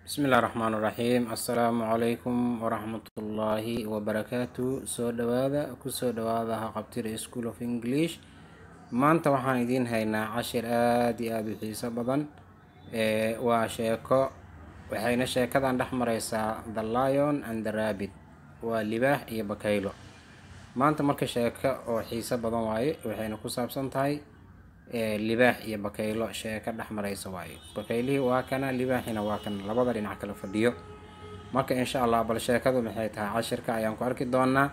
bismillahi raxmaan raxiim assalaamu calaykum waraxmatullaahi wabarakaatu soo dhawaada kusoo dhawaada haqabtira school of english maanta waxaan idiin haynaa cashir aada iyo aada u xiiso badan ee waa sheeko waxayna sheekadan dhex mareysaa the lion and the rabbit waa libaax iyo bakaylo maanta marka sheeko oo xiiso badan waaye waxayna ku saabsan tahay libaax iyo bakaylo sheeko dhex mareysa waaye bakaylihii waa kana libaaxina waa kana labada dhinac kala fadhiyo marka insha allah bal sheekadu maxay tahay cashirka ayaan ku arki doonaa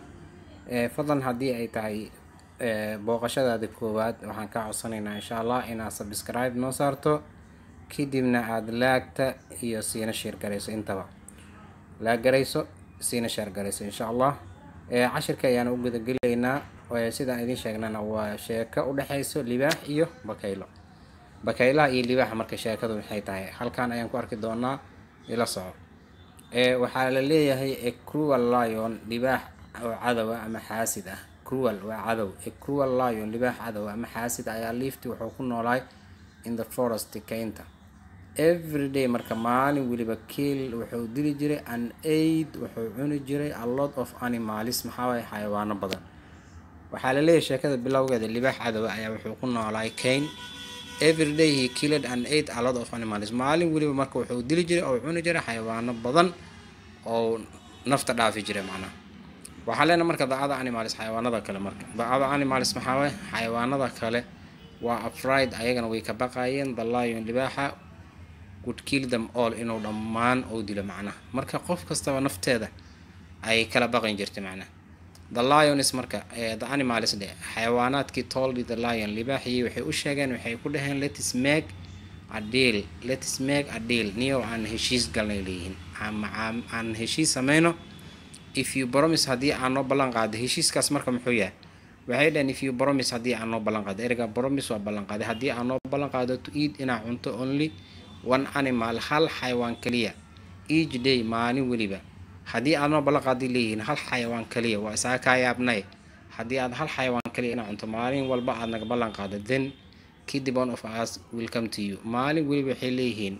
fadlan haddii ay tahay booqashadaada koowaad waxaan kaa codsanaynaa insha allah inaad subscribe noo saarto kadibna aada laagta iyo siina sheergarayso intaba laaggarayso siina sheergarayso insha allah cashirka ayaan u gudagelaynaa sidaan idiin sheegnana waa sheeko udhexeyso libaax iyo bakaylo bakaylaha iyo libaaxa marka sheekadu maxay tahay halkan ayaan ku arki doonaa ila soco waxaa la leeyahay cruel lion libaax oo cadowa ama xaasid ah cruel waa cadow cruel lion libaax cadow ama xaasid ayaa liifti wuxuu ku noolaay in the forest kaynta everyday marka maalin weliba kiil wuxuu dili jiray an aid wuxuu cuni jiray a lot of animalis maxaawaye xayawaano badan waxaa la leeyahay sheekada bilowgeeda libaax cadowa ayaa wuxuu ku noolaay kayn everyday he killed and ate a lot of animals maalin weliba marka wuxuu dili jiray oo cuni jiray xayawaano badan oo nafta dhaafi jiray macnaha waxaa leena marka dacada animals xayawaanada kale marka dacada animals maxaa waye xayawaanada kale waa afraid ayagana way ka baqayeen the lion libaaxa would kill them all inuu dhammaan oo dilo macnaha marka qof kastaba nafteeda ay kala baqan jirtay macnaha the lions marka the animals dhe xayawaanaadkii told the lion libaaxii waxay u sheegeen waxay ku dhaheen letis make a deal letis make a deal niyow aan heshiis galnay leeyihiin aan heshiis sameyno if you promise haddii aan noo ballan qaado heshiiskaas marka muxuu yahay waxay dhaheen if you promise haddii aan noo ballan qaado ereyga promise waa ballan qaaday haddii aan noo ballan qaado to eat inaa cunto only one animal hal xayawaan kaliya each day maalin weliba haddii aad noo ballan qaadi leeyihiin hal xayawaan kaliya waa isaa kaa yaabnay haddii aad hal xayawaan kaliya inaa cunto maalin walba aad naga ballan qaado then kadib one of us will come to you maalin weliba waxay leeyihiin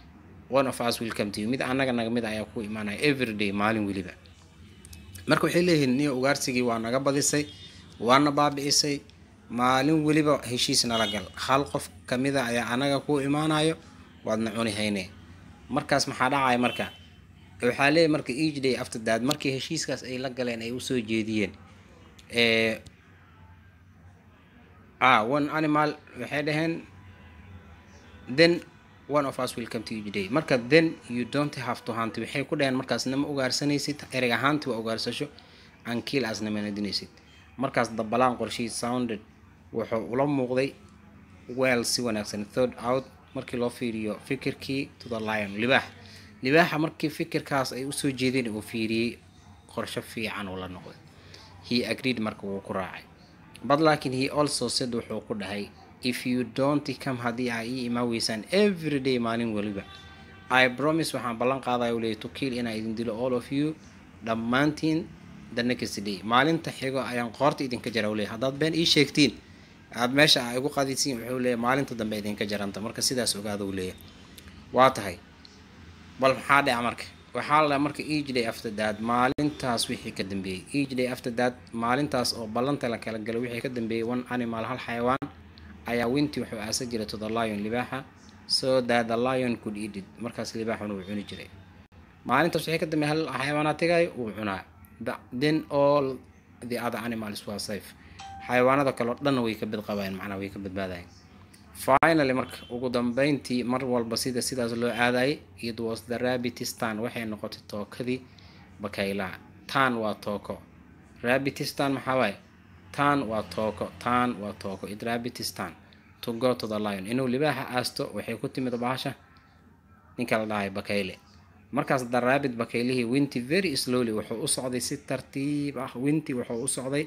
one of us will come to you mid annaga naga mid ayaa ku imaanaya everyday maalin weliba marka waxay leeyihiin niyo ugaarsigii waa naga badisay waana baabi'isay maalin weliba heshiis nala gal hal qof kamida ayaa annaga ku imaanayo waadna cuni hayne markaas maxaa dhacaya marka waxaa leeyahy marka each day after that markii heshiiskaas ay la galeen ay usoo jeediyeen ah one animal waxay dhaheen then one of us will come to each day marka then you don't have to hunt waxay ku dhaheen markaas nama ugaarsanaysid ereg ahaanti waa ugaarsasho aan kiil aas namana dinaysid markaas dabalaan qorshihii sounded wuxuu ula muuqday weel si wanaagsan third out markii loo fiiriyo fikirkii to the lion libaax libaaxa markii fikirkaas ay usoo jeedeen uu fiiriyey qorsho fiican uu la noqday he agreed marka wuu ku raacay but laakiin he also said wuxuu ku dhahay if you don't come haddii aa ii imaan weysaan everyday maalin weliba i promise waxaan ballan qaadaya uleeyay to kill inaa idin dilo all of you dhammaantiin the next day maalinta xigo ayaan qoorta idinka jara uleeyay haddaad been ii sheegtiin aada meesha a igu qadisiin wuxuu leeyahy maalinta dambe idinka jaranta marka sidaas ogaada uu leeyahy waa tahay bal maxaa dhaca marka waxaa la marka each day after that maalintaas wixii ka dambeeyey each day after that maalintaas oo ballanta la kala galay wixii ka dambeeyey one animal hal xayawaan ayaa winti wuxuu aasa jiray to the lion libaaxa so that the lion could eat it markaas libaaxuna uu cuni jiray maalintaas wixii ka dambeeyey hal xayawaanaa tagayo uu cunaa then all the other animals were safe xayawaanada kaleo dhanna way ka badqabayeen macnaa way ka badbaadayeen finally marka ugu dambeyntii mar walba sida sidaas loo aadayay it was the rabbitistan waxay noqotay tookadii bakaylaha tan waa tooko rabbitistan maxaa waaye tan waa tooko tan waa tooko it rabbitistan to go to the lion inuu libaaxa aasto waxay ku timid bahasha ninka la dhahay bakayle markaas the rabbit bakaylihii winti very slowly wuxuu u socday si tartiib ah winti wuxuu u socday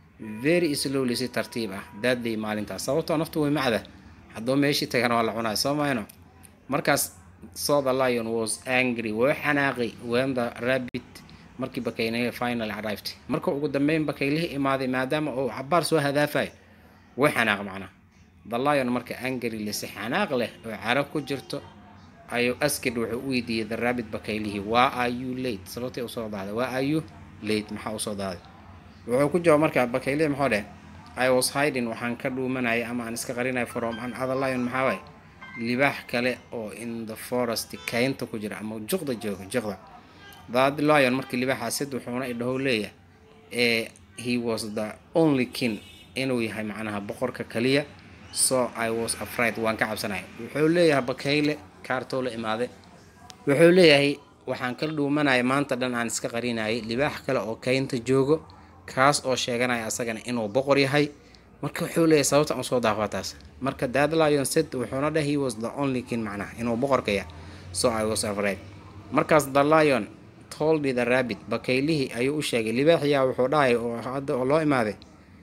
very slowly si tartiib ah daadday maalintaas sababtoo naftu way macda hadduu meeshii tagana waa la cunaya soo mayno markaas so the lion was angry woo xanaaqay when the rabbit markii bakaylihii finally arrived marka ugu dambeyn bakaylihii imaaday maadaama uu cabaar soo hadaafayo woo xanaaq macnaa the lion marka angry leh si xanaaq leh oo caro ku jirto ayuu asked wuxuu u weydiiyey the rabbit bakaylihii waa are you late sababtay usoo daaday waa are you late maxaa usoo daaday wuxuu ku jawaab markaa bakaylihii muxuu dheh i was hiding waxaan ka dhuumanayay ama aan iska qarinaya from an other lion maxaa waay libaax kale oo in the forest kaynta ku jira ama juqda jooga juqda that lion markii libaaxa sid wuxuuna idhahow leeyahay ee he was the only king inuu yahay macnaha boqorka kaliya so i was afraid waan ka cabsanaya wuxuu leeyahay bakayle kaartoo la imaade wuxuu leeyahay waxaan ka dhuumanaya maanta dhan aan iska qarinayay libaax kale oo kaynta joogo kaas oo sheeganaya asagana inuu boqor yahay marka wuxuu leeyahay sababta aan soo daafaa taas marka dad lion said wuxuuna dheh he was the only king macnaha inuu boqorka yahay so i was afraid markaas the lion told the rabbit bakaylihii ayuu u sheegay libaaxiyaa wuxuu dhahay oo hadda oo loo imaaday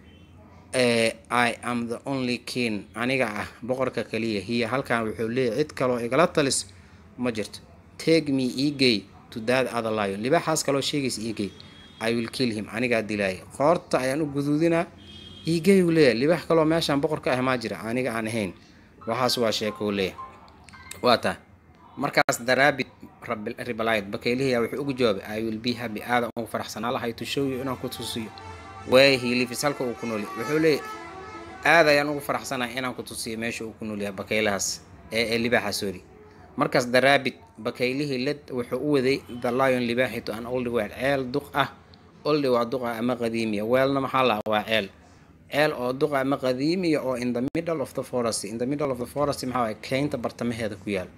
i am the only king aniga ah boqorka kaliya hiya halkan wuxuu leeyahay cid kaloo igala talis ma jirto take me egay to that other lion libaaxaas kaloo sheegaysa egay i will kill him anigaa dilaaya qoorta ayaan u guduudinaa egay uu leeyahay libaax kaloo meeshaan boqorka ah maa jira aniga aan ahayn waxaas waa sheeko uu leeyahay waa taa markaas daraabit ribalid bakaylihiya wuxuu ugu jawaabay i will be happy aadan ugu faraxsanaa lahay to show you inaan ku tusiyo way he lives halka uu ku nool yahay wuxuu leeyahay aad ayaan ugu faraxsanahay inaan ku tusiyo meesha uu ku nool yahay bakaylahaas ee ee libaaxa sorry markaas daraabit bakaylihii led wuxuu u waday the lion libaaxi to an old well ceel duq ah oldi waa duqa ama qadiimiya weelna maxaa laha waa ceel ceel oo duqa ama qadiimiya oo in the middle of the forest in the middle of the forest maxaa waay keynta bartamaheeda ku yaal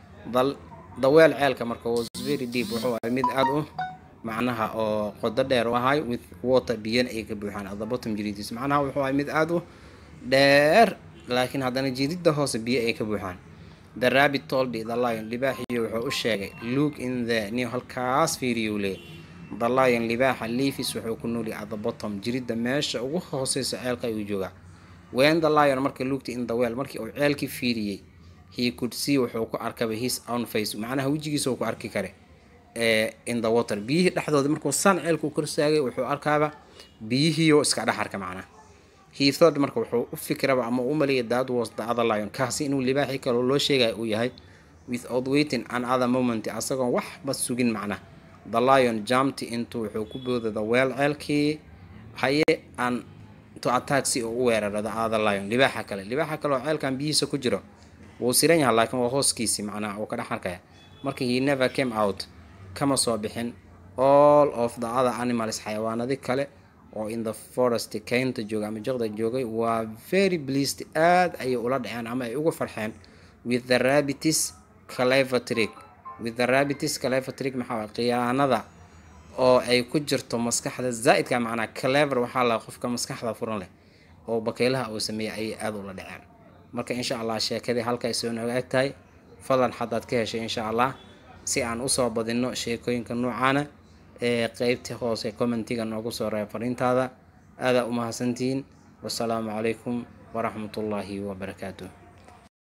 daweel ceelka marka was very deep wuxuu ahay mid aada u macnaha oo qodo dheer u ahay with water biyana ay ka buuxaan at the bottom jiridiis macnaha wuxuu ahay mid aada u dheer laakiin haddana jiridda hoose biyo ay ka buuxaan the rabbit told the lion libaaxiyo wuxuu u sheegay look in the new halkaas fiiriyuu leeyahy the lion libaaxa leafis wuxuu ku noolyahay at the bottom jiridda meesha ugu hooseysa ceelka ayuu joogaa when the lion marka looked in the well markii uu ceelkii fiiriyey he could see wuxuu ku arkaba his own face macnaha wejigiisa uu ku arki kare in the water biyihii dhexdooda markuu san ceelku korsaagay wuxuu arkaaba biyihiioo iska dhex arka macnaha he thought marka wuxuu u fikiraba ama u maleeyay that was the other lion kaasi inuu libaaxii kaloo loo sheegaya uu yahay without waiting an other moment asagoon waxba sugin macnaha the lion jumped into wuxuu ku booday the weel ceelkii haye an to attack si uu u weeraro the other lion libaaxa kale libaaxa kale oo ceelkan biyihiisa ku jiro wuu siran yahay laakiin waa hooskiisii macnaha uu ka dhex arkaya marka he never came out kama soo bixin all of the other animals xayawaanadi kale oo in the forest kaynta jooga ama jiqda joogay waa very pleased aad ayay ula dhaceen ama ay uga farxeen with the rabbitis clever with the rabbitis clever trick maxaa waay khiyaanada oo ay ku jirto maskaxda zaa'idka macnaa clever waxaa la qofka maskaxda furan leh oo bakaylaha uu sameeyay ayay aada ula dhaceen marka insha allah sheekadii halka ay soo nooga eg tahay fadlan haddaad ka heshay insha allah si aan usoo badino sheekooyinka noocaana ee qeybta hoose commentiga noogu soo reeb fariintaada aadaa u mahadsantihiin wasalaamu calaykum waraxmatullaahi wabarakaatuh